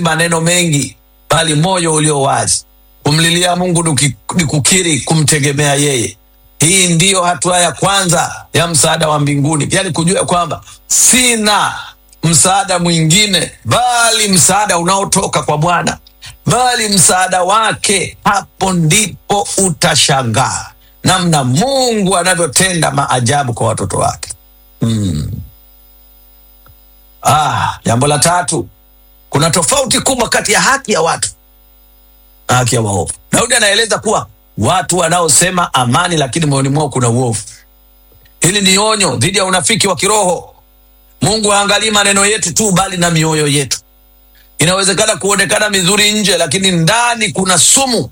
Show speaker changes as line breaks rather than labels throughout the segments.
maneno mengi, bali moyo ulio wazi. Kumlilia Mungu ni ni kukiri kumtegemea yeye. Hii ndiyo hatua ya kwanza ya msaada wa mbinguni, yaani kujua kwamba sina msaada mwingine bali msaada unaotoka kwa Bwana, bali msaada wake. Hapo ndipo utashangaa namna Mungu anavyotenda maajabu kwa watoto wake. Hmm. Ah, jambo la tatu, kuna tofauti kubwa kati ya haki ya watu na haki ya waovu. Daudi anaeleza kuwa watu wanaosema amani, lakini moyoni mwao kuna uovu. Hili ni onyo dhidi ya unafiki wa kiroho. Mungu haangalii maneno yetu tu, bali na mioyo yetu. Inawezekana kuonekana mizuri nje, lakini ndani kuna sumu,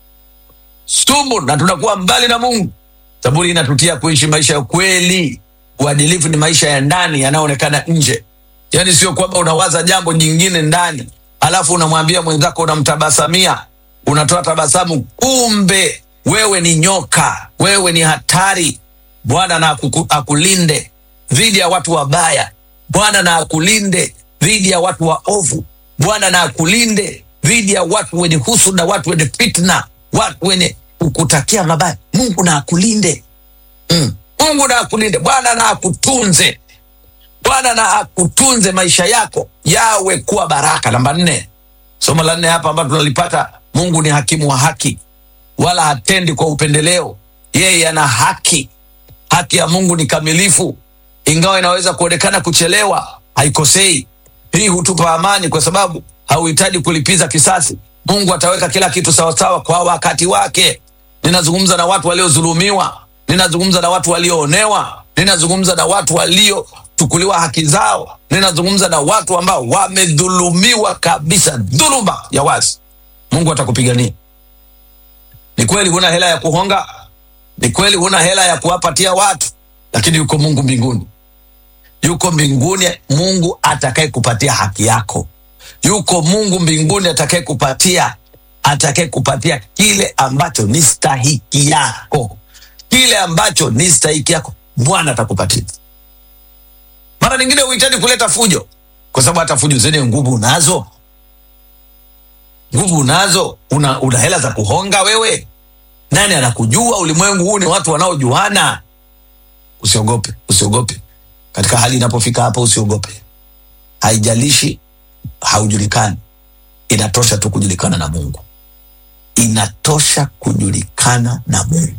sumu, na tunakuwa mbali na Mungu. Zaburi inatutia kuishi maisha ya kweli. Uadilifu ni maisha ya ndani yanayoonekana nje, yaani sio kwamba unawaza jambo jingine ndani alafu unamwambia mwenzako, unamtabasamia, unatoa tabasamu, kumbe wewe ni nyoka, wewe ni hatari. Bwana na akuku- akulinde dhidi ya watu wabaya. Bwana na akulinde dhidi ya watu waovu. Bwana na akulinde dhidi ya watu wenye husuda, watu wenye fitna, watu wenye kukutakia mabaya. Mungu na akulinde mm. Mungu na akulinde. Bwana na akutunze. Bwana na akutunze, maisha yako yawe kuwa baraka. Namba nne, somo la nne hapa ambalo tunalipata, Mungu ni hakimu wa haki, wala hatendi kwa upendeleo. Yeye ana haki. Haki ya Mungu ni kamilifu, ingawa inaweza kuonekana kuchelewa, haikosei. Hii hutupa amani, kwa sababu hauhitaji kulipiza kisasi. Mungu ataweka kila kitu sawasawa kwa wakati wake. Ninazungumza na watu waliodhulumiwa, ninazungumza na watu walioonewa, ninazungumza na watu waliochukuliwa haki zao, ninazungumza na watu ambao wamedhulumiwa kabisa, dhuluma ya wazi. Mungu atakupigania. Ni kweli huna hela ya kuhonga, ni kweli huna hela ya kuwapatia watu, lakini yuko Mungu mbinguni, yuko mbinguni Mungu atakaye kupatia haki yako, yuko Mungu mbinguni atakaye kupatia atakaye kupatia kile ambacho ni stahiki yako, kile ambacho ni stahiki yako, Bwana atakupatia. Mara nyingine huhitaji kuleta fujo, kwa sababu hata fujo zenye nguvu unazo, nguvu unazo, una, una hela za kuhonga wewe. Nani anakujua? Ulimwengu huu ni watu wanaojuana. Usiogope, usiogope katika hali inapofika hapo, usiogope. Haijalishi haujulikani, inatosha tu kujulikana na Mungu, inatosha kujulikana na Mungu.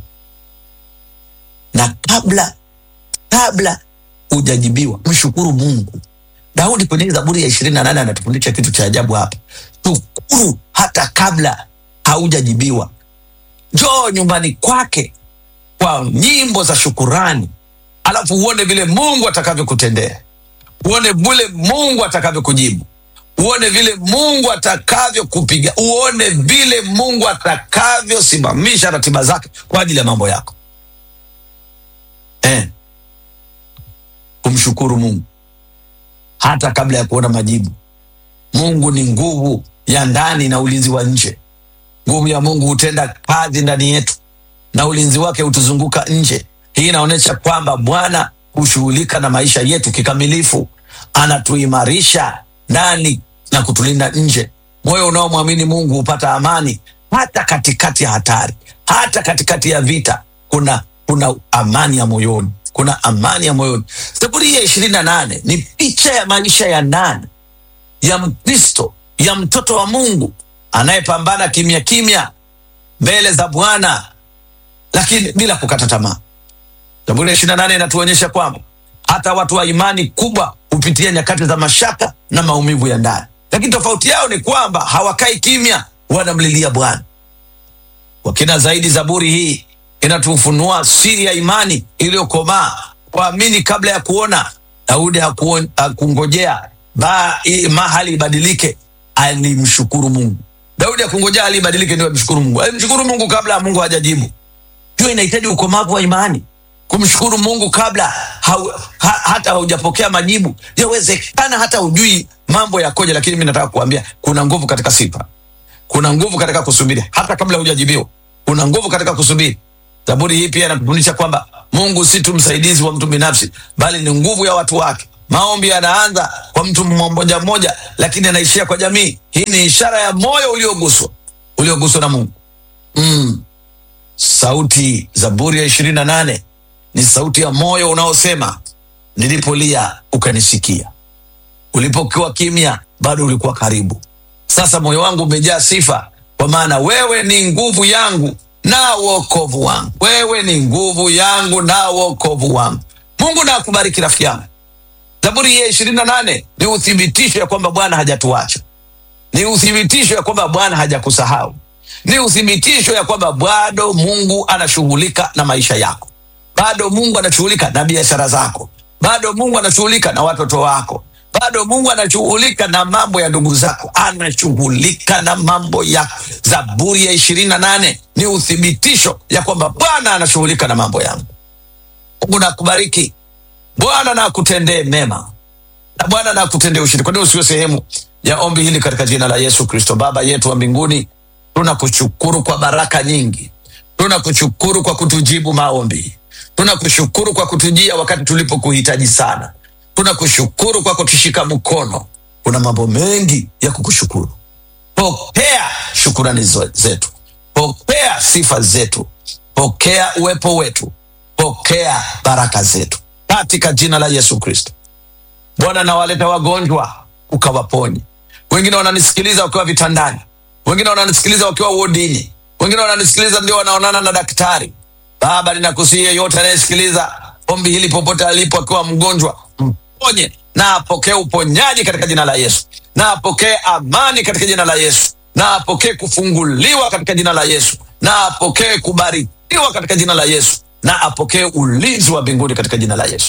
Na kabla kabla hujajibiwa, mshukuru Mungu. Daudi kwenye Zaburi ya ishirini na nane anatufundisha kitu cha ajabu hapa. Shukuru hata kabla haujajibiwa. Njoo nyumbani kwake kwa nyimbo za shukurani, alafu uone vile Mungu atakavyokutendea, uone vile Mungu atakavyokujibu, uone vile Mungu atakavyokupiga, uone vile Mungu atakavyosimamisha ratiba zake kwa ajili ya mambo yako eh. Kumshukuru Mungu hata kabla ya kuona majibu. Mungu ni nguvu ya ndani na ulinzi wa nje. Nguvu ya Mungu hutenda kazi ndani yetu na ulinzi wake hutuzunguka nje. Hii inaonyesha kwamba Bwana hushughulika na maisha yetu kikamilifu, anatuimarisha ndani na kutulinda nje. Moyo unaomwamini Mungu hupata amani hata katikati ya hatari, hata katikati ya vita. Kuna kuna amani ya moyoni, kuna amani ya moyoni. Zaburi ya ishirini na nane ni picha ya maisha ya ndani ya Mkristo, ya mtoto wa Mungu anayepambana kimya kimya mbele za Bwana, lakini bila kukata tamaa. Zaburi ya ishirini na nane inatuonyesha kwamba hata watu wa imani kubwa hupitia nyakati za mashaka na maumivu ya ndani, lakini tofauti yao ni kwamba hawakai kimya, wanamlilia Bwana. Kwa kina zaidi, Zaburi hii inatufunua siri ya imani iliyokomaa, kuamini kabla ya kuona. Daudi hakuon- hakungojea ba- i- mahali ibadilike, alimshukuru Mungu. Daudi hakungojea hali ibadilike ndio amshukuru Mungu, alimshukuru Mungu kabla Mungu hajajibu. Hiyo inahitaji ukomavu wa imani, kumshukuru Mungu kabla hau, ha, hata haujapokea majibu. Yawezekana hata hujui mambo yakoje, lakini mi nataka kuambia kuna nguvu katika sifa, kuna nguvu katika kusubiri hata kabla hujajibiwa, kuna nguvu katika kusubiri. Zaburi hii pia inatufundisha kwamba Mungu si tu msaidizi wa mtu binafsi, bali ni nguvu ya watu wake. Maombi yanaanza kwa mtu mmoja mmoja, lakini anaishia kwa jamii. Hii ni ishara ya moyo ulioguswa, ulioguswa na Mungu. Mm. Sauti Zaburi ya ishirini na nane ni sauti ya moyo unaosema, nilipolia ukanisikia, ulipokuwa kimya bado ulikuwa karibu. Sasa moyo wangu umejaa sifa, kwa maana wewe ni nguvu yangu na wokovu wangu. Wewe ni nguvu yangu na wokovu wangu. Mungu na akubariki rafiki yangu. Zaburi ya ishirini na nane ni uthibitisho ya kwamba Bwana hajatuacha, ni uthibitisho ya kwamba Bwana hajakusahau, ni uthibitisho ya kwamba bado Mungu anashughulika na maisha yako, bado Mungu anashughulika na biashara zako, bado Mungu anashughulika na watoto wako, bado Mungu anashughulika na mambo ya ndugu zako, anashughulika na mambo yako. Zaburi ya ishirini na nane ni uthibitisho ya kwamba Bwana anashughulika na mambo yangu. Mungu nakubariki, Bwana na akutendee mema na Bwana na akutendee ushindi. Kwa nini usiwe sehemu ya ombi hili katika jina la Yesu Kristo? Baba yetu wa mbinguni, tunakushukuru kwa baraka nyingi, tunakushukuru kwa kutujibu maombi, tunakushukuru kwa kutujia wakati tulipokuhitaji sana, tunakushukuru kwa kutushika mkono. Kuna mambo mengi ya kukushukuru. Pokea shukurani zo- zetu, pokea sifa zetu, pokea uwepo wetu, pokea baraka zetu katika jina la Yesu Kristo. Bwana, nawaleta wagonjwa ukawaponye. Wengine wananisikiliza wakiwa vitandani, wengine wananisikiliza wakiwa wodini, wengine wananisikiliza ndio wanaonana na daktari. Baba, ninakusihi yeyote anayesikiliza ombi hili popote alipo akiwa mgonjwa, mponye na apokee uponyaji katika jina la Yesu, na apokee amani katika jina la Yesu, na apokee kufunguliwa katika jina la Yesu, na apokee kubarikiwa katika jina la Yesu, na apokee ulinzi wa mbinguni katika jina la Yesu.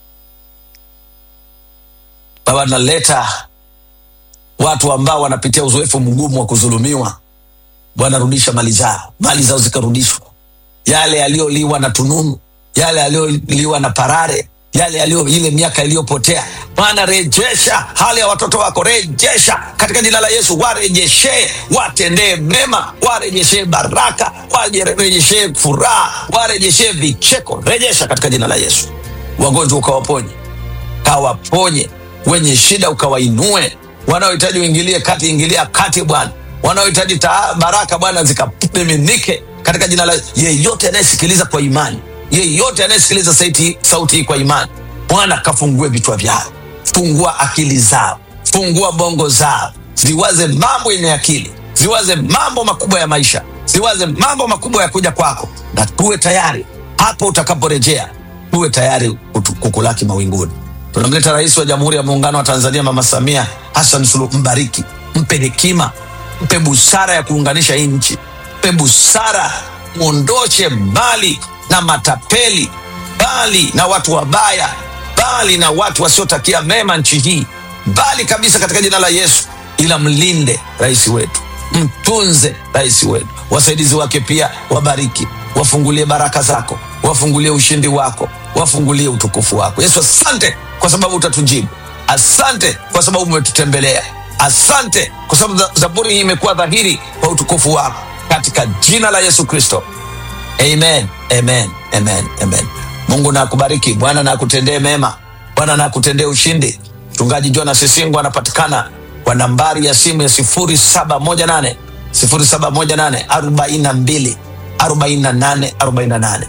Baba, naleta watu ambao wanapitia uzoefu mgumu wa kudhulumiwa. Bwana, rudisha mali zao, mali zao zikarudishwa, yale yaliyoliwa na tununu, yale yaliyoliwa na parare, yale yaliyo ile miaka iliyopotea. Bwana, rejesha hali ya watoto wako, rejesha katika jina la Yesu, warejeshee, watendee mema, warejeshee baraka, warejeshee furaha, warejeshee vicheko, rejesha katika jina la Yesu. Wagonjwa ukawaponye kawaponye wenye shida ukawainue, wanaohitaji uingilie kati, ingilia kati Bwana, wanaohitaji taa- baraka Bwana zikamiminike katika jina la yeyote anayesikiliza kwa imani, yeyote anayesikiliza sauti, sauti hii kwa imani, Bwana kafungue vichwa vyao, fungua akili zao, fungua bongo zao, ziwaze mambo yenye akili, ziwaze mambo makubwa ya maisha, ziwaze mambo makubwa ya kuja kwako, na tuwe tayari hapo utakaporejea tuwe tayari kutu- kukulaki mawinguni. Tunamleta Rais wa Jamhuri ya Muungano wa Tanzania Mama Samia Hassan Suluhu, mbariki, mpe hekima, mpe busara ya kuunganisha hii nchi, mpe busara, mwondoshe mbali na matapeli, mbali na watu wabaya, mbali na watu wasiotakia mema nchi hii, mbali kabisa katika jina la Yesu, ila mlinde rais wetu, mtunze rais wetu, wasaidizi wake pia wabariki, wafungulie baraka zako, wafungulie ushindi wako, wafungulie utukufu wako. Yesu, asante kwa sababu utatujibu. Asante kwa sababu umetutembelea. Asante kwa sababu za- zaburi hii imekuwa dhahiri kwa utukufu wako, katika jina la Yesu Kristo. Amen, amen, amen, amen. Mungu na akubariki. Bwana na akutendee mema. Bwana na akutendee ushindi. Mchungaji Jonas Sisingo anapatikana kwa nambari ya simu ya 0718 0718 42 48 48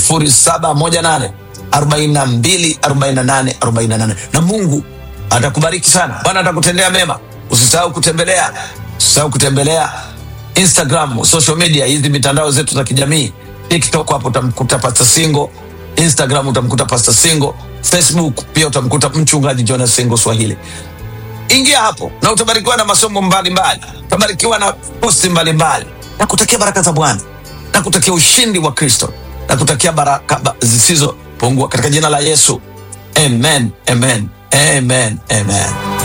0718 42 48 48 na Mungu atakubariki sana. Bwana atakutendea mema. Usisahau kutembelea, usisahau kutembelea Instagram, social media, hizi mitandao zetu za kijamii. TikTok hapo utamkuta Pastor Singo, Instagram utamkuta Pastor Singo, Facebook pia utamkuta mchungaji Jonas Singo Swahili. Ingia hapo na utabarikiwa na masomo mbalimbali, utabarikiwa na posti mbalimbali, na kutakia baraka za Bwana, na kutakia ushindi wa Kristo, na kutakia baraka ba- zisizopungua katika jina la Yesu. Amen, amen, amen, amen.